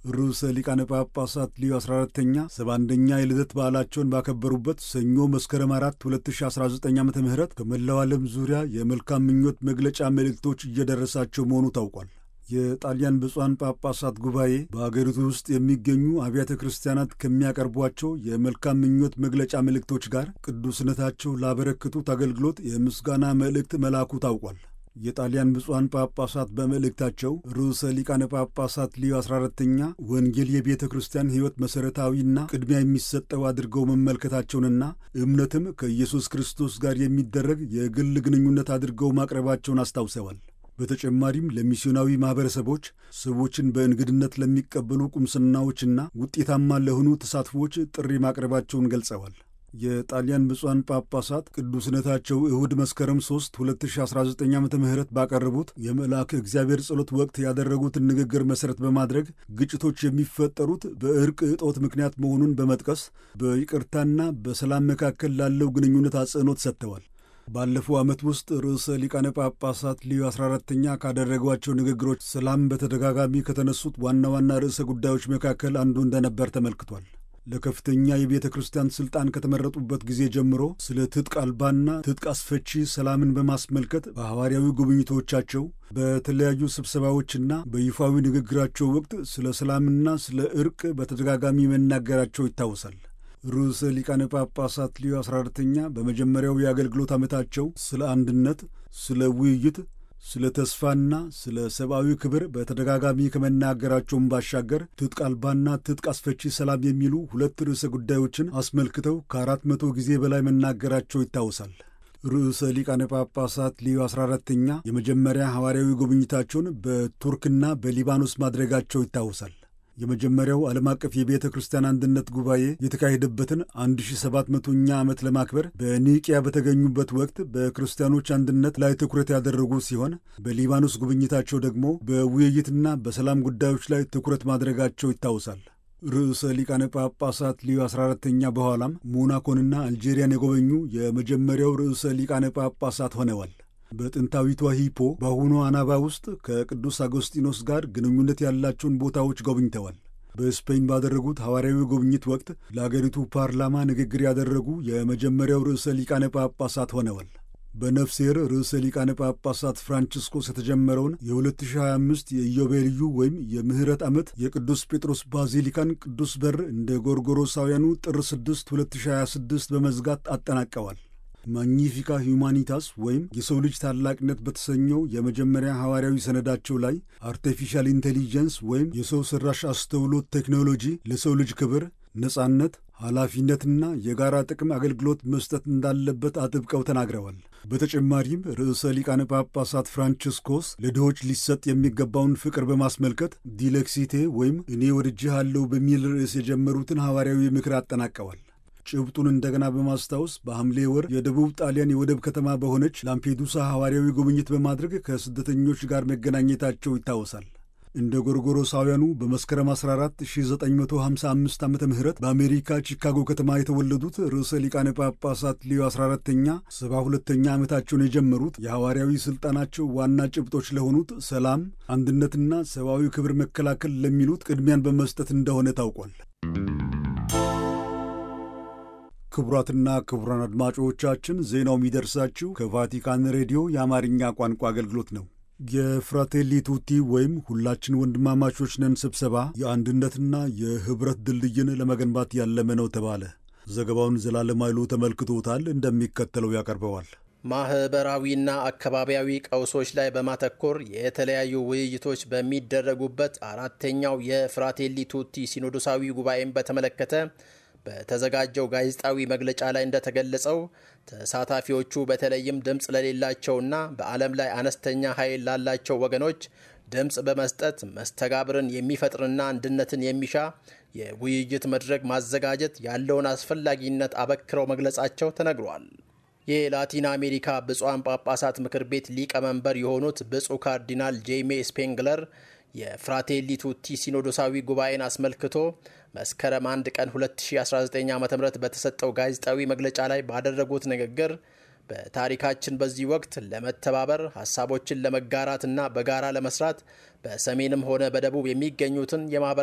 ርዕሰ ሊቃነ ጳጳሳት ሊዮ 14ተኛ 71ኛ የልደት በዓላቸውን ባከበሩበት ሰኞ መስከረም 4 2019 ዓ ም ከመላው ዓለም ዙሪያ የመልካም ምኞት መግለጫ መልእክቶች እየደረሳቸው መሆኑ ታውቋል። የጣሊያን ብፁዓን ጳጳሳት ጉባኤ በአገሪቱ ውስጥ የሚገኙ አብያተ ክርስቲያናት ከሚያቀርቧቸው የመልካም ምኞት መግለጫ መልእክቶች ጋር ቅዱስነታቸው ላበረከቱት አገልግሎት የምስጋና መልእክት መላኩ ታውቋል። የጣሊያን ብፁዓን ጳጳሳት በመልእክታቸው ርዕሰ ሊቃነ ጳጳሳት ሊዮ 14ተኛ ወንጌል የቤተ ክርስቲያን ሕይወት መሠረታዊና ቅድሚያ የሚሰጠው አድርገው መመልከታቸውንና እምነትም ከኢየሱስ ክርስቶስ ጋር የሚደረግ የግል ግንኙነት አድርገው ማቅረባቸውን አስታውሰዋል። በተጨማሪም ለሚስዮናዊ ማኅበረሰቦች ሰዎችን በእንግድነት ለሚቀበሉ ቁምስናዎችና ውጤታማ ለሆኑ ተሳትፎዎች ጥሪ ማቅረባቸውን ገልጸዋል። የጣሊያን ብፁዓን ጳጳሳት ቅዱስነታቸው እሁድ መስከረም 3 2019 ዓ ም ባቀረቡት የመልአከ እግዚአብሔር ጸሎት ወቅት ያደረጉትን ንግግር መሠረት በማድረግ ግጭቶች የሚፈጠሩት በእርቅ እጦት ምክንያት መሆኑን በመጥቀስ በይቅርታና በሰላም መካከል ላለው ግንኙነት አጽንኦት ሰጥተዋል። ባለፈው ዓመት ውስጥ ርዕሰ ሊቃነ ጳጳሳት ሊዮ 14ተኛ ካደረጓቸው ንግግሮች ሰላም በተደጋጋሚ ከተነሱት ዋና ዋና ርዕሰ ጉዳዮች መካከል አንዱ እንደነበር ተመልክቷል። ለከፍተኛ የቤተ ክርስቲያን ሥልጣን ከተመረጡበት ጊዜ ጀምሮ ስለ ትጥቅ አልባና ትጥቅ አስፈቺ ሰላምን በማስመልከት በሐዋርያዊ ጉብኝቶቻቸው በተለያዩ ስብሰባዎችና በይፋዊ ንግግራቸው ወቅት ስለ ሰላምና ስለ ዕርቅ በተደጋጋሚ መናገራቸው ይታወሳል። ርዕሰ ሊቃነ ጳጳሳት ሊዮ 14ተኛ በመጀመሪያው የአገልግሎት ዓመታቸው ስለ አንድነት፣ ስለ ውይይት፣ ስለ ተስፋና ስለ ሰብአዊ ክብር በተደጋጋሚ ከመናገራቸውም ባሻገር ትጥቅ አልባና ትጥቅ አስፈቺ ሰላም የሚሉ ሁለት ርዕሰ ጉዳዮችን አስመልክተው ከአራት መቶ ጊዜ በላይ መናገራቸው ይታወሳል። ርዕሰ ሊቃነ ጳጳሳት ሊዮ 14ተኛ የመጀመሪያ ሐዋርያዊ ጉብኝታቸውን በቱርክና በሊባኖስ ማድረጋቸው ይታወሳል። የመጀመሪያው ዓለም አቀፍ የቤተ ክርስቲያን አንድነት ጉባኤ የተካሄደበትን 1700ኛ ዓመት ለማክበር በኒቅያ በተገኙበት ወቅት በክርስቲያኖች አንድነት ላይ ትኩረት ያደረጉ ሲሆን በሊባኖስ ጉብኝታቸው ደግሞ በውይይትና በሰላም ጉዳዮች ላይ ትኩረት ማድረጋቸው ይታወሳል። ርዕሰ ሊቃነ ጳጳሳት ሊዮ 14ተኛ በኋላም ሞናኮንና አልጄሪያን የጎበኙ የመጀመሪያው ርዕሰ ሊቃነ ጳጳሳት ሆነዋል። በጥንታዊቷ ሂፖ በአሁኗ አናባ ውስጥ ከቅዱስ አጎስጢኖስ ጋር ግንኙነት ያላቸውን ቦታዎች ጎብኝተዋል። በስፔን ባደረጉት ሐዋርያዊ ጉብኝት ወቅት ለአገሪቱ ፓርላማ ንግግር ያደረጉ የመጀመሪያው ርዕሰ ሊቃነ ጳጳሳት ሆነዋል። በነፍሴር ርዕሰ ሊቃነ ጳጳሳት ፍራንቺስኮስ የተጀመረውን የ2025 የኢዮቤልዩ ወይም የምህረት ዓመት የቅዱስ ጴጥሮስ ባዚሊካን ቅዱስ በር እንደ ጎርጎሮሳውያኑ ጥር 6 2026 በመዝጋት አጠናቀዋል። ማግኒፊካ ሁማኒታስ ወይም የሰው ልጅ ታላቅነት በተሰኘው የመጀመሪያ ሐዋርያዊ ሰነዳቸው ላይ አርቲፊሻል ኢንቴሊጀንስ ወይም የሰው ሠራሽ አስተውሎት ቴክኖሎጂ ለሰው ልጅ ክብር፣ ነጻነት፣ ኃላፊነትና የጋራ ጥቅም አገልግሎት መስጠት እንዳለበት አጥብቀው ተናግረዋል። በተጨማሪም ርዕሰ ሊቃነ ጳጳሳት ፍራንቺስኮስ ለድሆች ሊሰጥ የሚገባውን ፍቅር በማስመልከት ዲሌክሲቴ ወይም እኔ ወድጄሃለሁ በሚል ርዕስ የጀመሩትን ሐዋርያዊ ምክር አጠናቀዋል። ጭብጡን እንደገና በማስታወስ በሐምሌ ወር የደቡብ ጣሊያን የወደብ ከተማ በሆነች ላምፔዱሳ ሐዋርያዊ ጉብኝት በማድረግ ከስደተኞች ጋር መገናኘታቸው ይታወሳል። እንደ ጎርጎሮሳውያኑ በመስከረም 14 1955 ዓ ም በአሜሪካ ቺካጎ ከተማ የተወለዱት ርዕሰ ሊቃነ ጳጳሳት ሊዮ 14ተኛ 72ተኛ ዓመታቸውን የጀመሩት የሐዋርያዊ ሥልጣናቸው ዋና ጭብጦች ለሆኑት ሰላም፣ አንድነትና ሰብአዊ ክብር መከላከል ለሚሉት ቅድሚያን በመስጠት እንደሆነ ታውቋል። ክቡራትና ክቡራን አድማጮቻችን ዜናው የሚደርሳችሁ ከቫቲካን ሬዲዮ የአማርኛ ቋንቋ አገልግሎት ነው። የፍራቴሊ ቱቲ ወይም ሁላችን ወንድማማቾች ነን ስብሰባ የአንድነትና የኅብረት ድልድይን ለመገንባት ያለመ ነው ተባለ። ዘገባውን ዘላለም ኃይሉ ተመልክቶታል፣ እንደሚከተለው ያቀርበዋል። ማህበራዊና አካባቢያዊ ቀውሶች ላይ በማተኮር የተለያዩ ውይይቶች በሚደረጉበት አራተኛው የፍራቴሊ ቱቲ ሲኖዶሳዊ ጉባኤን በተመለከተ በተዘጋጀው ጋዜጣዊ መግለጫ ላይ እንደተገለጸው ተሳታፊዎቹ በተለይም ድምፅ ለሌላቸውና በዓለም ላይ አነስተኛ ኃይል ላላቸው ወገኖች ድምፅ በመስጠት መስተጋብርን የሚፈጥርና አንድነትን የሚሻ የውይይት መድረክ ማዘጋጀት ያለውን አስፈላጊነት አበክረው መግለጻቸው ተነግሯል። የላቲን አሜሪካ ብፁዓን ጳጳሳት ምክር ቤት ሊቀመንበር የሆኑት ብፁዕ ካርዲናል ጄይሜ ስፔንግለር የፍራቴሊ ቱቲ ሲኖዶሳዊ ጉባኤን አስመልክቶ መስከረም 1 ቀን 2019 ዓ ም በተሰጠው ጋዜጣዊ መግለጫ ላይ ባደረጉት ንግግር በታሪካችን በዚህ ወቅት ለመተባበር ሀሳቦችን ለመጋራትና በጋራ ለመስራት በሰሜንም ሆነ በደቡብ የሚገኙትን የማህበረ